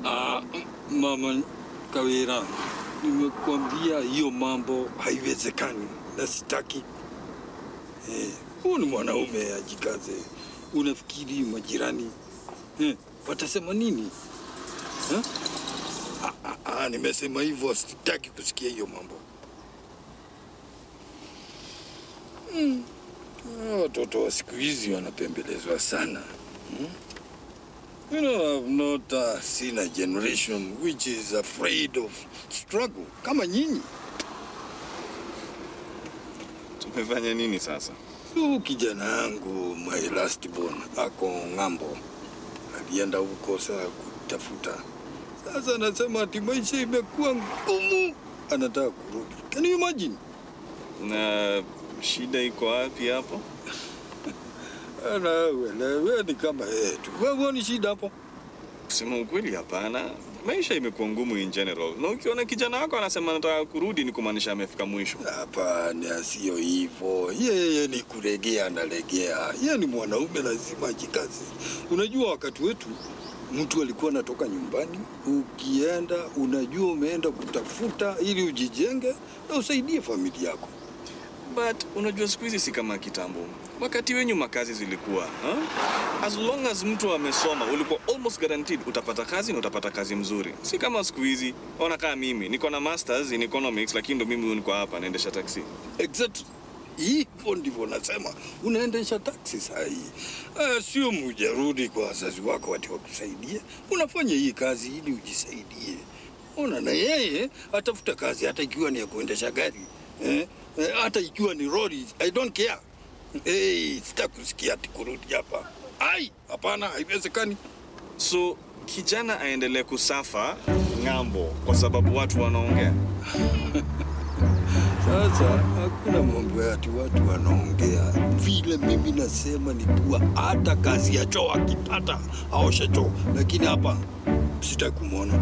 Ah, mama Kawira, nimekwambia hiyo mambo haiwezekani na sitaki. Eh, huu ni mwanaume ajikaze. Unafikiri majirani eh, watasema nini eh? Ah, ah, ah, nimesema hivyo, sitaki kusikia hiyo mambo. Mm. Ah, Watoto wa siku hizi wanapembelezwa sana. Hmm? You know, I'm not uh, seen a generation which is afraid of struggle kama nyinyi. Tumefanya nini sasa? Huyu kijana yangu my last born ako ng'ambo, alienda huko saa kutafuta. Sasa anasema ati maisha imekuwa ngumu, anataka kurudi. Can you imagine? Na shida iko wapi hapo? Ana wewe wewe ni kama yeye tu. Wewe huoni shida hapo? Kusema ukweli, hapana. Maisha imekuwa ngumu in general, na ukiona kijana wako anasema anataka kurudi, ni kumaanisha amefika mwisho. Hapana, sio hivyo. Yeye ni kulegea, analegea. Yeye ni mwanaume, lazima ajikaze. Unajua, wakati wetu mtu alikuwa anatoka nyumbani, ukienda unajua umeenda kutafuta ili ujijenge na usaidie familia yako. But unajua siku hizi si kama kitambo. Wakati wenyu makazi zilikuwa huh? As long as mtu amesoma ulikuwa almost guaranteed utapata kazi na utapata kazi mzuri, si kama siku hizi. Ona kama mimi niko na masters in economics, lakini ndo mimi niko hapa naendesha taxi. Exactly. Hivyo ndivyo nasema, unaendesha taksi saa hii. Uh, sio mujarudi kwa wazazi wako wati wakusaidie, unafanya hii kazi ili ujisaidie. Ona, na yeye atafuta kazi hata ikiwa ni ya kuendesha gari eh? Eh, hata ikiwa ni lori, I don't care. Hey, sitakusikia ati kurudi hapa. Ai, hapana, haiwezekani. So kijana aendelee kusafa ng'ambo kwa sababu watu wanaongea. Sasa hakuna mambo ya ati watu wanaongea. Vile mimi nasema ni kuwa hata kazi ya choo akipata aoshe choo, lakini hapa sitaki kumwona.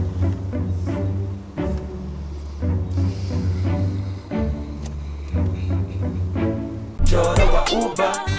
Choro wa uba